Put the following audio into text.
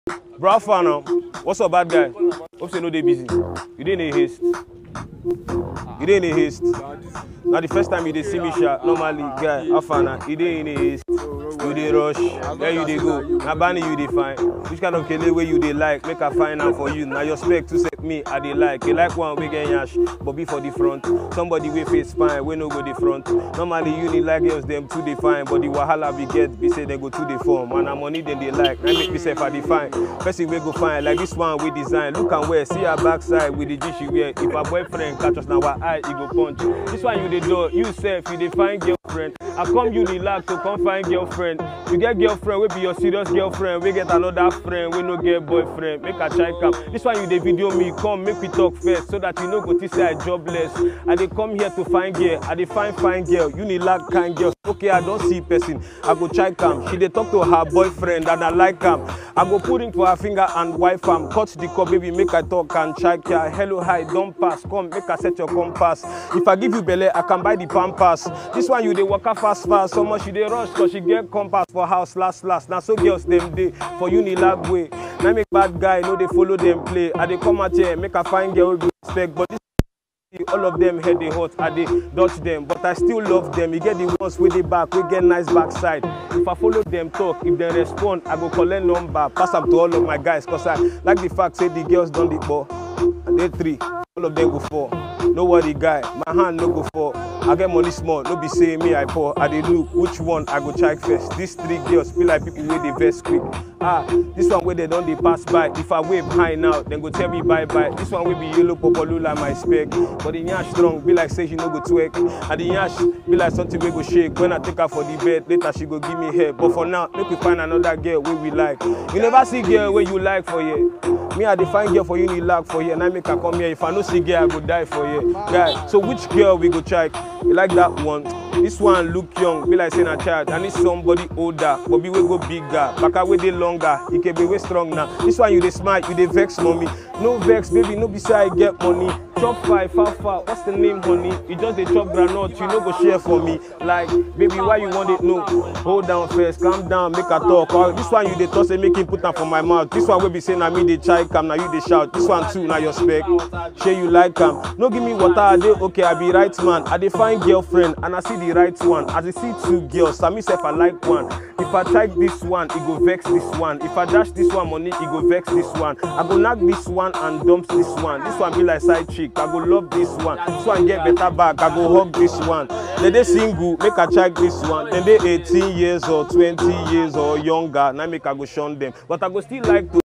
Bro, how far now? What's up, bad guy? Hope you know they busy. You didn't in haste. You didn't in haste. Now the first time you dey see me sha, normally guy, how far now? You didn't in haste. You dey rush, where you dey go? Na Bani you dey find. Which kind of kele wey you dey like? Make I find am for you. Na your spec to set me, I dey like. You like one wey get yash, but be for the front. Somebody wey face fine, wey no go the front. Normally you need like girls, them too dey fine, but the wahala we get be say they go too dey form. And na money dem dey like, na make me sef I dey fine. Person wey go fine like this one we design. Look am well, see her backside with the G she wear. If her boyfriend catch us na our eye, e go punch. This one you dey do, you sef you dey find girlfriend. I come you relax to come find girlfriend. You get girlfriend wey be your serious girlfriend, wey get another friend wey no get boyfriend. Make I try am. This one you dey video me, come make we talk first so that you no go think say I jobless. I dey come here to find girl, I dey find fine girl. You need like kind girls. Okay, I don see person, I go try am. She dey talk to her boyfriend and I like am. I go put ring for her finger and wife am. Cut the call, baby, make I talk and try her. Hello, hi, don pass. Come, make I set your compass. If I give you belle, I can buy the pampers. This one you dey waka fast fast, so much you dey rush cause she get compass for house last last. Na so girls dem dey for unilag way. Na make bad guy no dey follow dem play. I dey come out here, make I find girl wey go respect, but this all of them head dey hot i dey dodge them but i still love them e get the ones wey dey back wey get nice backside if i follow them talk if dem respond i go collect number pass am to all of my guys cause i like the fact say the girls don dey ball i dey three all of them go fall no worry guy my hand no go fall i get money small no be say me i poor i dey look which one i go check first these three girls be like people wey dey vex quick ah this one wey dem don dey pass by if i wave high now dem go tell me bye bye this one wey be yellow popolu like my spec but the yansh strong be like say she no go twerk and the yansh be like something wey go shake when i take her for the bed later she go give me head but for now make we find another girl wey we like you never see girl wey you like for here me i dey find girl for unilag for here na make i come here if i no see girl i go die for here guy so which girl we go check you like that one this one look young be like say na child i need somebody older bobi wey go bigger baka wey dey longer ikebe wey strong na this one you dey smile you dey vex mommy no vex baby no be say i get money chop five far far what's the name honey you just dey chop groundnut you no go share for me like baby why you wan dey know hold down first calm down make i talk or this one you dey talk say make him put am for my mouth this one wey be say na me dey chai am na you dey shout this one too na your spec shey you like am no give me water i dey okay i be right man i dey find girlfriend and i see the right one as i see two girls na me sef i like one if i type this one e go vex this one if i dash this one money e go vex this one i go knack this one and dump this one this one be like side chick i go love this one this one get better back i go hug this one dem dey single make i check this one dem dey eighteen years or twenty years or younger na make i go shun dem but i go still like to